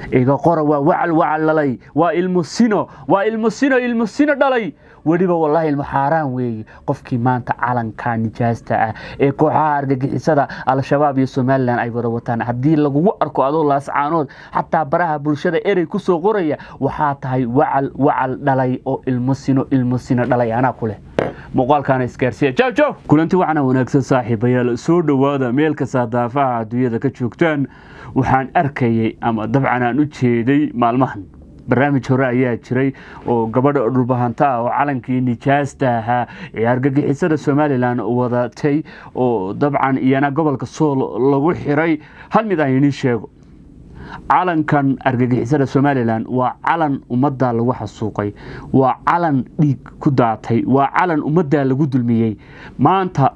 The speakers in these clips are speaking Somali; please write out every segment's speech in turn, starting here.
iga qora waa wacal wacal dhalay waa ilmo sino waa ilmo sino ilmo sino dhalay weliba wallaahi ilmo xaaraan weeye qofkii maanta calanka nijaasta ah ee kooxaha argagixisada al-shabaab iyo somalilan ay wada wataan haddii lagugu arko adoo laascaanood xataa baraha bulshada erey ku soo qoraya waxaa tahay wacal wacal dhalay oo ilmo sino ilmo sino dhalay anaa ku leh muuqaalkaana isgaarsiiya jaw jaw kulanti wacna wanaagsan saaxiibayaal soo dhowaada meel kasta daafaha adduunyada ka joogtaan waxaan arkayay ama dabcan aan u jeeday maalmahan barnaamij hore ayaa jiray oo gabadha dhulbahanta ah oo calankii nijaasta ahaa ee argagixisada somalilan wadatay oo dabcan iyana gobolka sool lagu xiray hal mid aan inii sheego calankan argagixisada somalilan waa calan ummadda lagu xasuuqay waa calan dhiig ku daatay waa calan ummadda lagu dulmiyey maanta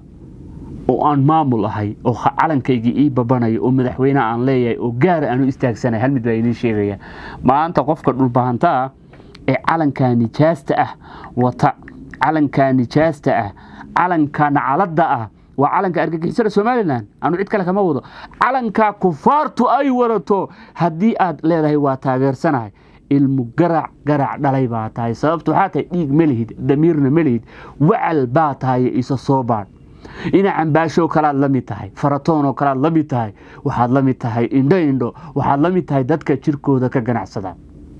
oo aan maamul ahay oo calankaygii ii babanayo oo madaxweyneha aan leeyahay oo gaara aan u istaagsanay hal mid baa idiin sheegaya maanta qofka dhulbahanta ah ee calanka nijaasta ah wata calanka nijaasta ah calanka nacalada ah waa calanka argagixisada somalilan anu cid kale kama wado calanka kufaartu ay wadato haddii aad leedahay waa taageersanahay ilmu garac garac dhalay baa tahay sababta waxaa tahay dhiig ma lihid damiirna ma lihid wacal baa tahay isa soo baadh dhinacan baashoo kalaad la mid tahay faratoonoo kalaad la mid tahay waxaad la mid tahay indho indho waxaad la mid tahay dadka jirkooda ka ganacsada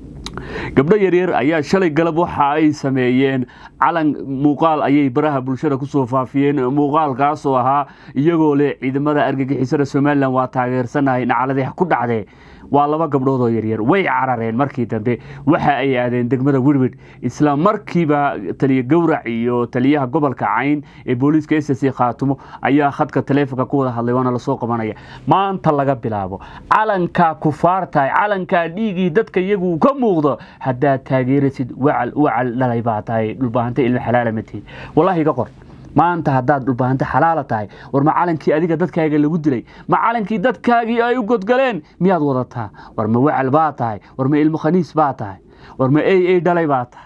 gabdho yaryar ayaa shalay galab waxa ay sameeyeen calan muuqaal ayay baraha bulshada kusoo faafiyeen muuqaalkaasoo ahaa iyagoo leh ciidamada argagixisada somalilan waa taageersanahay nacaladii ku dhacdee waa laba gabdhood oo yaryar way carareen markii dambe waxa ay aadeen degmada wirwid isla markiiba taliya gowrac iyo taliyaha gobolka cayn ee booliiska s c khaatumo ayaa khadka taleefonka ku wada hadlay waana lasoo qabanaya maanta laga bilaabo calankaa kufaartahay calankaa dhiigii dadka iyagu ka muuqdo haddaad taageerasid wacal wacal dhalay baa tahay dhulbaahanta ilmo xalaala matihid wallaahi iga qor maanta haddaad dhulbaahanta xalaala tahay war ma calankii adiga dadkaaga lagu dilay ma calankii dadkaagii ay u godgaleen miyaad wadataa war ma wacal baa tahay war ma ilmo khaniis baa tahay war ma ey ey dhalay baa tahay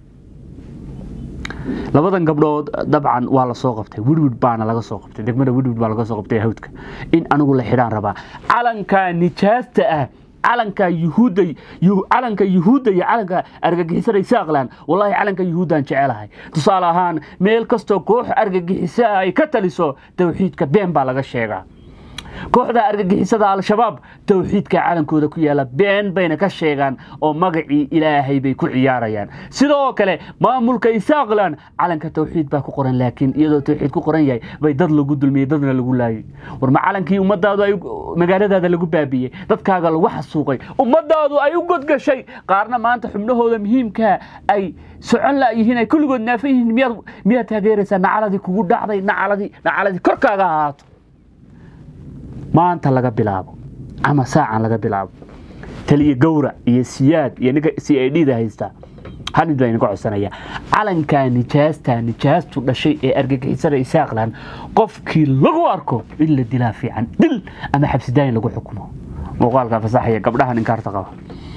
labadan gabdhood dabcan waa lasoo qabtay wirwid baana laga soo qabtay degmada wirwid baa laga soo qabtay hawdka in anigu la xidhaan rabaa calanka nijaasta ah calanka yuhuudda calanka yuhuudda iyo calanka argagixisada isaaqlan wallahi calanka yuhuuddaan jecelahay tusaale ahaan meel kastoo koox argagixiso ah ay ka taliso towxiidka been baa laga sheegaa kooxda argagixisada al-shabaab towxiidka calankooda ku yaala been bayna ka sheegaan oo magacii ilaahay bay ku ciyaarayaan sidoo kale maamulka isaaqlan calanka towxiid baa ku qoran laakiin iyadoo towxiid ku qoran yahay bay dad lagu dulmiyey dadna lagu laayay war ma calankii ummadaadu ay magaaladaada lagu baabiyey dadkaaga lagu xasuuqay ummadaadu ay u godgashay qaarna maanta xubnahooda muhiimkaa ay socon layihiin ay kulligood naafan yihiin miyaad miyaad taageeraysaa nacaladii kugu dhacday nacaladii nacaladii korkaaga ahaato maanta laga bilaabo ama saacan laga bilaabo taliya gowrac iyo siyaad iyo ninka c i d da haysta hal mid baa idinka codsanaya calankaa nijaasta nijaastu dhashay ee argagixisada isaaqlan qofkii lagu arko in la dilaa fiican dil ama xabsidaayin lagu xukumo muuqaalka fasaxaya gabdhaha ninkaarta qaba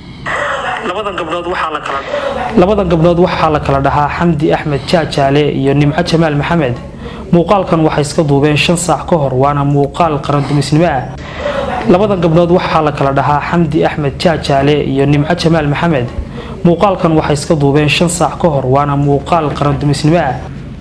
labadan gabdhood waxaa la kala dhahaa xamdi axmed jaajaale iyo nimco jamaal maxamed muuqaalkan waxay iska duubeen shan saac ka hor waana muuqaal qarandumisnimo ah labadan gabdhood waxaa la kala dhahaa xamdi axmed jaajaale iyo nimco jamaal maxamed muuqaalkan waxay iska duubeen shan saac ka hor waana muuqaal qarandumisnimo ah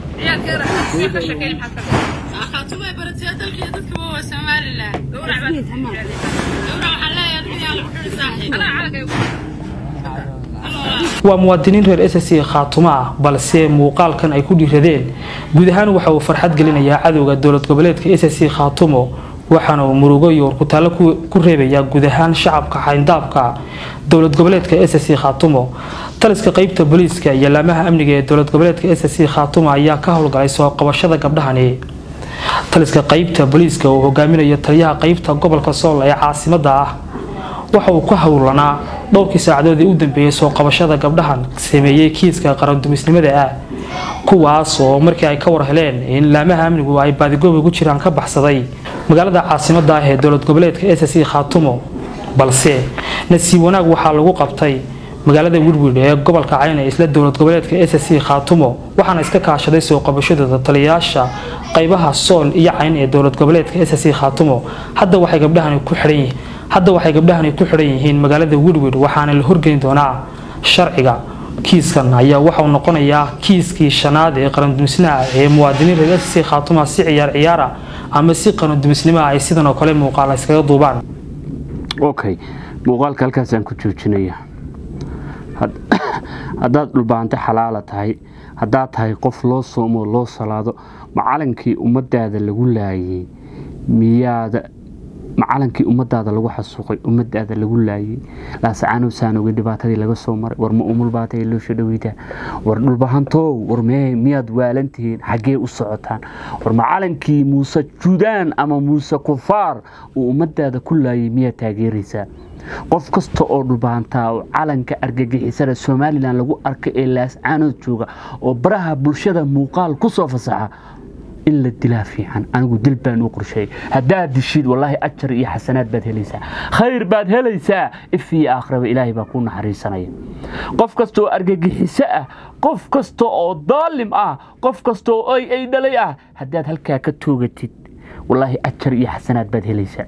waa muwaadiniin reer s c khaatumo ah balse muuqaalkan ay ku dhiiradeen guud ahaan waxa uu farxad gelinayaa cadowga dowlad goboleedka s c khaatumo waxaana uu murugo iyo warkutaalo ku reebayaa guud ahaan shacabka xayndaabka dowlad goboleedka s c khaatumo taliska qeybta booliiska iyo laamaha amniga ee dowlad goboleedka s c khaatumo ayaa ka howlgalay soo qabashada gabdhahani taliska qeybta booliiska uu hogaaminayo taliyaha qeybta gobolka sool ee caasimada ah waxa uu ka howlanaa dhowrkii saacadood ee u dambeeyey soo qabashada gabdhahan sameeyey kiiska qarandumisnimada ah kuwaas oo markii ay ka war heleen in laamaha amnigu ay baadigooba ku jiraan ka baxsaday magaalada caasimada ah ee dowlad goboleedka s c khaatumo balse nasiib wanaag waxaa lagu qabtay magaalada wirwir ee gobolka cayn ee isla dowlad goboleedka s c khaatumo waxaana iska kaashaday soo qabashadooda taliyayaasha qaybaha sool iyo cayn ee dowlad goboleedka s c khaatumo hadda waxay gabdhahani ku xidhan yihiin hadda waxay gabdhahani ku xidhan yihiin magaalada wirwir waxaana la horgeyn doonaa sharciga kiiskan ayaa waxauu noqonayaa kiiskii shanaad ee qarandumisnaha ee muwaadiniin reer sc khaatuma si ciyaar ciyaara ama si qarandumisnimaha ay sidan oo kale muuqaala iskaga duubaan okay muuqaalka halkaasaan ku joojinaya haddaad dhulbaanto xalaala tahay haddaad tahay qof loo soomoo loo salaado macalinkii ummadaada lagu laayay miyaada macalinkii ummadaada lagu xasuuqay ummadaada lagu laayay laasacaanow saanogay dhibaatadii laga soo maray war ma umulbaatay loosha dhaweydaa war dhulbahantow war mee miyaad waalantihiin xaggee u socotaan war macalinkii muuse judaan ama muuse kufaar uu ummadaada ku laayay miyaad taageeraysaa qof kasta oo dhulbaantaa oo calanka argagixisada somalilan lagu arka ee laascaanood jooga oo baraha bulshada muuqaal ku soo fasaxa in la dilaa fiican anigu dil baan u qorsheeyay haddaad dishid wallaahi ajar iyo xasanaad baad helaysaa khayr baad helaysaa if iyo aakhiraba ilaahay baa ku naxariisanaya qof kasta oo argagixiso ah qof kasta oo daalim ah qof kasta oo ay ay dhalay ah haddaad halkaa ka toogatid wallaahi ajar iyo xasanaad baad helaysaa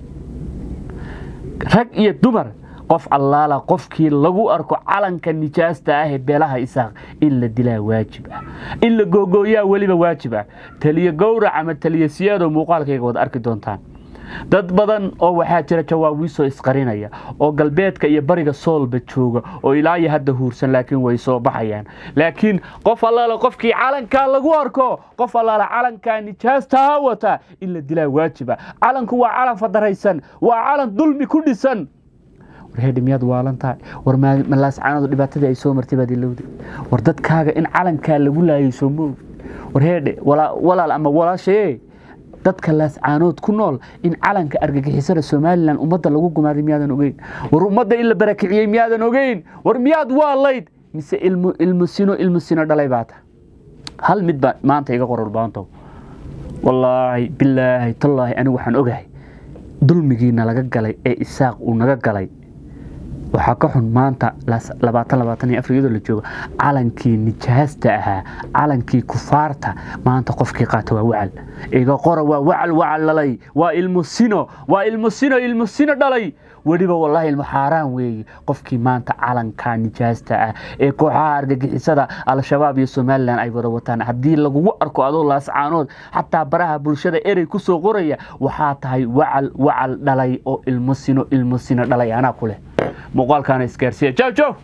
rag iyo dumar qof allaala qofkii lagu arko calanka nijaasta ah ee beelaha isaaq in la dilaa waajib ah in la googooyaa weliba waajib ah taliyo gowrac ama taliyo siyaadoo muuqaalkayga wad arki doontaan dad badan oo waxaa jira jawaabiisoo isqarinaya oo galbeedka iyo bariga soolba jooga oo ilaa iyo hadda huursan laakiin way soo baxayaan laakiin qof allaala qofkii calankaa lagu arko qof allaala calankaa nijaastaa wata in la dilaa waajiba calanku waa calan fadaraysan waa calan dulmi ku dhisan warheedhi miyaad waalan tahay war malaascaanadu dhibaatadii ay soo martay baad ilowday war dadkaaga in calankaa lagu laayay soo moog warheedhe walaal ama walaashayee dadka laascaanood ku nool in calanka argagixisada somalilan ummadda lagu gumaaday miyaadan ogeyn war ummadda in la barakiciyey miyaadan ogeyn war miyaad waalayd mise ilmusino ilmusino dhalay baata hal mid baa maanta iga qorolbaantow wallaahi bilaahi tallaahi anigu waxaan ogahay dulmigiina laga galay ee isaaq uu naga galay waxaa ka xun maanta iyadoo la joogo calankii nijaasta ahaa calankii kufaarta maanta qofkii qaata waa wacal iga qora waa wacal wacal dhalay waa ilmusino waa ilmusino ilmusino dhalay weliba wallaahi ilmo xaaraan weeye qofkii maanta calanka nijaasta ah ee kooxaha argagixisada al-shabaab iyo somalilan ay wada wataan haddii lagugu arko adoo laascaanood xataa baraha bulshada erey ku soo qoraya waxaa tahay wacal wacal dhalay oo ilmusino ilmusino dhalay anaa ku leh muuqaalkaana isgaarsiiya jow jow